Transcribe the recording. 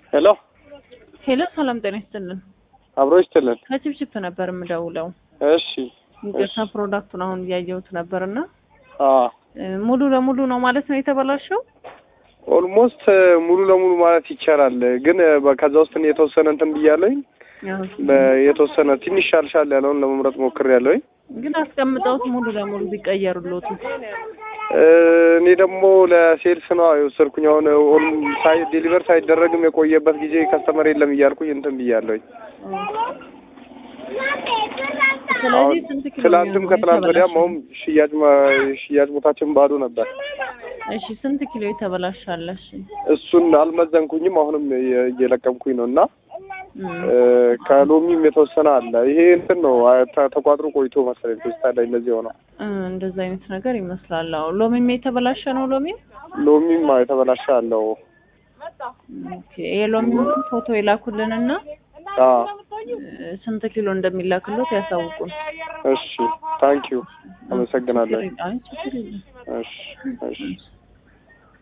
ሄሎ ሄሎ፣ ሰላም ጤና ይስጥልን። አብሮ ይስጥልን። ከችፕችፕ ነበር የምደውለው። እሺ ይቅርታ ፕሮዳክቱን አሁን እያየሁት ነበር እና አ ሙሉ ለሙሉ ነው ማለት ነው የተበላሸው? ኦልሞስት ሙሉ ለሙሉ ማለት ይቻላል። ግን በ- ከዛ ውስጥ እኔ የተወሰነ እንትን ብያለኝ። ያው በ- የተወሰነ ትንሽ ሻልሻል ያለውን ለመምረጥ ሞክሬያለሁኝ። ግን አስቀምጠውት ሙሉ ለሙሉ ቢቀየሩሎት እ፣ እኔ ደግሞ ለሴልስ ነው የወሰድኩኝ። አሁን ኦል- ሳይ ዴሊቨር ሳይደረግም የቆየበት ጊዜ ከስተመር የለም እያልኩኝ እንትን ብያለሁኝ። ስለዚህ ስንት ኪሎ ትላንትም ነው ከትላንት ወዲያም የተበላሸው? አሁን ሽያጭ ማ- ሽያጭ ቦታችን ባዶ ነበር። እሺ ስንት ኪሎ የተበላሻለሽ? እሱን አልመዘንኩኝም። አሁንም እየ- እየለቀምኩኝ ነው እና እም፣ እ፣ ከሎሚም የተወሰነ አለ። ይሄ እንትን ነው አ- ተ- ተቋጥሮ ቆይቶ መሰለኝ ፌስታል ላይ እንደዚህ ሆነው። እ፣ እንደዛ አይነት ነገር ይመስላል። አዎ ሎሚም የተበላሸ ነው ሎሚ። ሎሚም የተበላሸ አለው። ኦኬ የሎሚውን ፎቶ የላኩልንና አ እ፣ ስንት ኪሎ እንደሚላክሎት ያሳውቁን። እሺ ታንኪዩ አመሰግናለሁ። አይ ችግር የለም። እሺ እሺ